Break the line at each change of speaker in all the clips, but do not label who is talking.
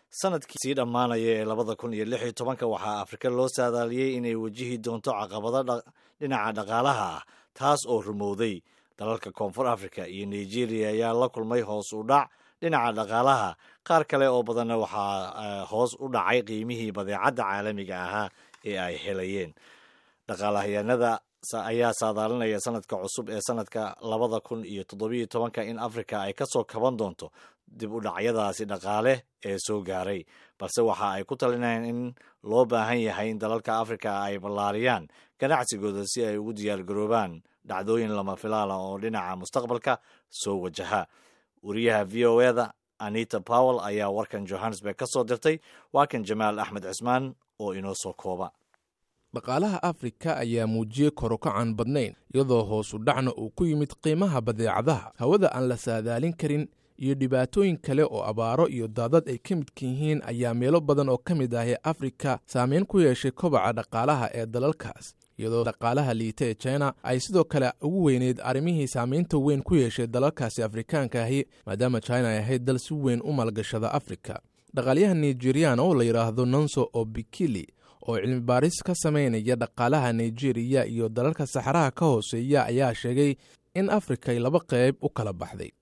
sanadkii sii dhammaanaya ee labada kun iyo lix iyo tobanka waxaa afrika loo saadaaliyey inay wajihi doonto caqabado dhinaca dhaqaalaha ah taas oo rumowday dalalka koonfur africa iyo nigeria ayaa la kulmay hoos u dhac dhinaca dhaqaalaha qaar kale oo badanna waxaa hoos u dhacay qiimihii badeecadda caalamiga ahaa ee ay helayeen dhaqaalahayaanada ayaa saadaalinaya sanadka cusub ee sanadka labada kun iyo toddobiyo tobanka in afrika ay kasoo kaban doonto dib u dhacyadaasi dhaqaale ee soo gaaray balse waxa ay ku talinayaan in loo baahan yahay in dalalka afrika ay ballaariyaan ganacsigooda si ay ugu diyaargaroobaan dhacdooyin lama filaala oo dhinaca mustaqbalka soo wajaha wariyaha v o eda anita powell ayaa warkan johannesburg ka soo dirtay waa kan jamaal axmed cismaan oo inoo soo kooba
dhaqaalaha afrika ayaa muujiyey korokacan badnayn iyadoo hoosu dhacna uu ku yimid qiimaha badeecadaha hawada aan la saadaalin karin iyo dhibaatooyin kale oo abaaro iyo daadad ay ka midka yihiin ayaa meelo badan oo ka mid ah ee afrika saameyn ku yeeshay kobaca dhaqaalaha ee dalalkaas iyadoo dhaqaalaha liita ee china ay sidoo kale ugu weyneyd arrimihii saamaynta weyn ku yeeshay dalalkaasi afrikaanka ahi maadaama china ay ahayd dal si weyn u maalgashada afrika dhaqaalyaha nigerian oo la yidhaahdo nonso obikili oo cilmi baaris ka samaynaya dhaqaalaha nigeriya iyo dalalka saxaraha ka hooseeya ayaa sheegay in afrika ay laba qayb u kala baxday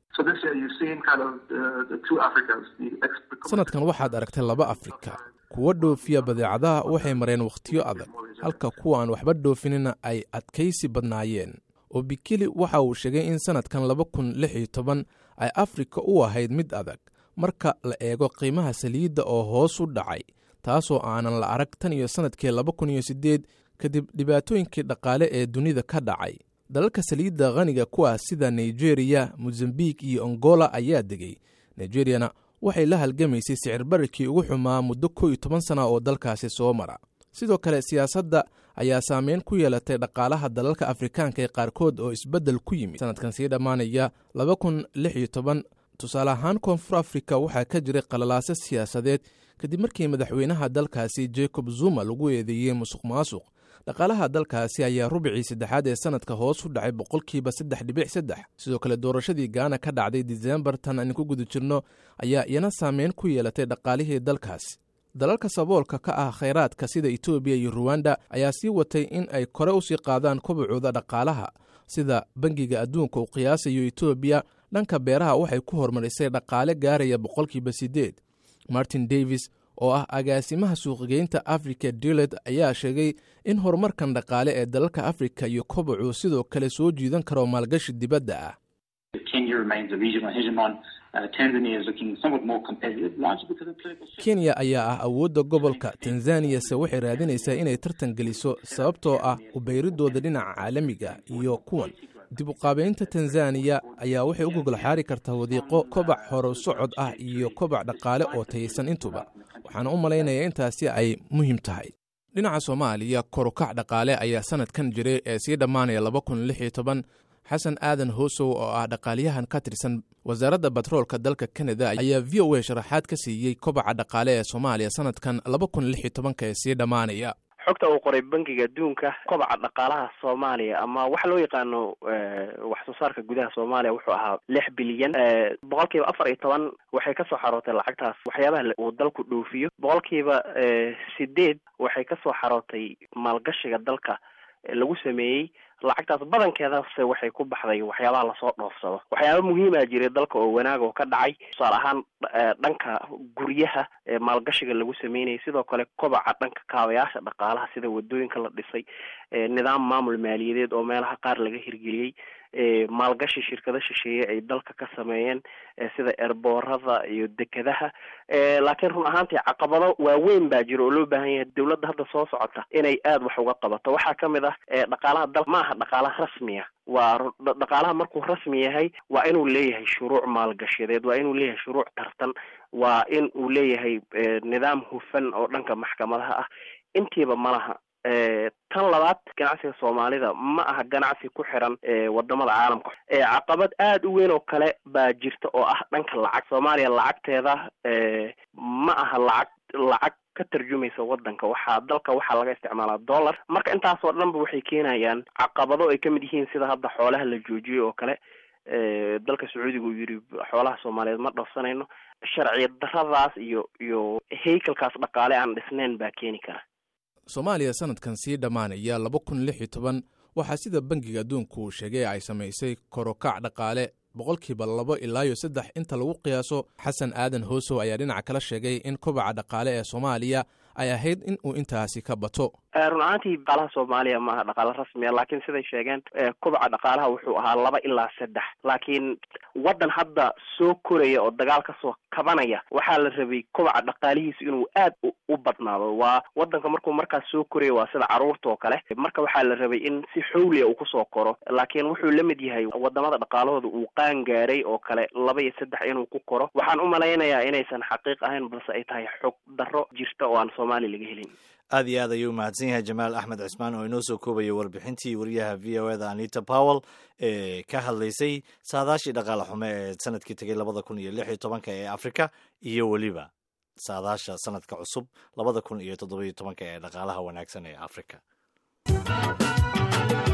sanadkan waxaad aragtay laba afrika kuwa dhoofiya badeecadaha waxay mareen wakhtiyo adag halka kuwa aan waxba dhoofinina ay adkaysi badnaayeen obikili waxa uu sheegay in sanadkan laba kun lix iyo toban ay afrika u ahayd mid adag marka la eego qiimaha saliidda oo hoos u dhacay taasoo aanan la arag tan iyo sannadkii laba kun iyo siddeed kadib dhibaatooyinkii dhaqaale ee dunida ka dhacay dalalka saliidda khaniga kuwaas sida nigeriya mosambik iyo angola ayaa degay nigeriyana waxay la halgamaysay sicir bararkii ugu xumaa muddo kow iyo toban sana oo dalkaasi soo mara sidoo kale siyaasadda ayaa saameyn ku yeelatay dhaqaalaha dalalka afrikaanka ee qaarkood oo isbeddel ku yimid sanadkan sii dhammaanaya laba kun lix iyo toban tusaale ahaan koonfur afrika waxaa ka jiray qalalaase siyaasadeed kadib markii madaxweynaha dalkaasi jacob zuma lagu eedeeyey musuq maasuq dhaqaalaha dalkaasi ayaa rubicii saddexaad ee sanadka hoos u dhacay boqolkiiba saddex dhibic saddex sidoo kale doorashadii gaana ka dhacday disembar tan aan ku guda jirno ayaa iyana saameyn ku yeelatay dhaqaalihii dalkaasi dalalka saboolka ka ah khayraadka sida etoobiya iyo ruwanda ayaa sii watay in ay kore usii qaadaan kobacooda dhaqaalaha sida bangiga adduunka uu qiyaasayo etoobiya dhanka beeraha waxay ku horumarisay dhaqaale gaaraya boqolkiiba siddeed martin davis oo ah agaasimaha suuqgeynta africa dilet ayaa sheegay in horumarkan dhaqaale ee dalalka afrika iyo kobacu sidoo kale soo jiidan karo maalgashi dibadda ah kenya ayaa ah awoodda gobolka tanzaniyase waxay raadinaysaa inay tartan geliso sababtoo ah ubayridooda dhinaca caalamiga iyo kuwan dib uqaabeynta tanzaniya ayaa waxay u gogol xaari kartaa wadiiqo kobac horo socod ah iyo kobac dhaqaale oo taysan intuba waxaana u malaynayaa intaasi ay muhiim tahay dhinaca soomaaliya korukac dhaqaale ayaa sanadkan jiray ee sii dhammaanaya laba kun lix iyo toban xasan aadan hoosow oo ah dhaqaalyahan ka tirsan wasaaradda batroolka dalka kanada ayaa v o a sharaxaad ka siiyey kobaca dhaqaale ee soomaaliya sanadkan laba kun lix iyo tobanka ee sii dhammaanaya
xogta uu qoray bankiga adduunka kobaca dhaqaalaha soomaaliya ama waxa loo yaqaano wax soo saarka gudaha soomaaliya wuxuu ahaa lix bilyan boqolkiiba afar iyo toban waxay kasoo xarootay lacagtaas waxyaabaha uu dalku dhoofiyo boqolkiiba sideed waxay kasoo xarootay maalgashiga dalka lagu sameeyey lacagtaas badankeedase waxay ku baxday waxyaabaha lasoo dhoofsado waxyaaba muhiima jiray dalka oo wanaag oo ka dhacay tusaale ahaan dhanka guryaha maalgashiga lagu sameynayay sidoo kale kobaca dhanka kaabayaasha dhaqaalaha sida wadooyinka la dhisay nidaam maamul maaliyadeed oo meelaha qaar laga hirgeliyey maalgashi shirkado shisheeye ay dalka ka sameeyeen sida erboorada iyo dekedaha laakiin run ahaantii caqabado waaweyn baa jira oo loo baahan yahay dowladda hadda soo socota inay aada wax uga qabato waxaa kamid ah dhaqaalaha dal ma aha dhaqaalaha rasmiya waa dhaqaalaha markuu rasmi yahay waa inuu leeyahay shuruuc maalgashadeed waa inuu leeyahay shuruuc tartan waa in uu leeyahay nidaam hufan oo dhanka maxkamadaha ah intiiba malaha tan labaad ganacsiga soomaalida ma aha ganacsi ku xiran wadamada caalamka caqabad aada u weyn oo kale baa jirta oo ah dhanka lacag soomaaliya lacagteeda ma aha lacag lacag ka tarjumaysa wadanka waxaa dalka waxaa laga isticmaalaa dollar marka intaasoo dhanba waxay keenayaan caqabado ay kamid yihiin sida hadda xoolaha la joojiyey oo kale dalka sacuudiga uu yidhi xoolaha soomaaliyeed ma dhafsanayno sharci daradaas iyo iyo haykalkaas dhaqaale aan dhisnayn baa keeni kara
soomaaliya sanadkan sii dhammaanaya laba kun lix iyo toban waxaa sida bangiga adduunku uu sheegay ay samaysay korokac dhaqaale boqolkiiba labo ilaa iyo saddex inta lagu qiyaaso xasan aadan hoosow ayaa dhinaca kala sheegay in kobaca dhaqaale ee soomaaliya ay ahayd in uu intaasi ka bato
run ahaantii dhaqaalaha soomaaliya maaha dhaqaale rasmiya laakiin siday sheegeen kobaca dhaqaalaha wuxuu ahaa laba ilaa saddex laakiin waddan hadda soo koraya oo dagaal kasoo kabanaya waxaa la rabay kobaca dhaqaalihiisu inuu aad u badnaado waa waddanka markuu markaas soo koraya waa sida caruurta oo kale marka waxaa la rabay in si xawliya uu kusoo koro laakiin wuxuu la mid yahay wadamada dhaqaalahooda uu qaan gaaray oo kale laba iyo saddex inuu ku koro waxaan u malaynayaa inaysan xaqiiq ahayn balse ay tahay xog darro jirta oo aan soomaaliya laga helin
aad iyo aad ayuu mahadsan yahay jamaal axmed cismaan oo inoo soo koobaya warbixintii wariyaha v o eda anita powell ee ka hadlaysay saadaashii dhaqaale xume ee sanadkii tegay labada kun iyo lix iyo tobanka ee afrika iyo weliba saadaasha sanadka cusub labada kun iyo toddoba iyo tobanka ee dhaqaalaha wanaagsan ee afrika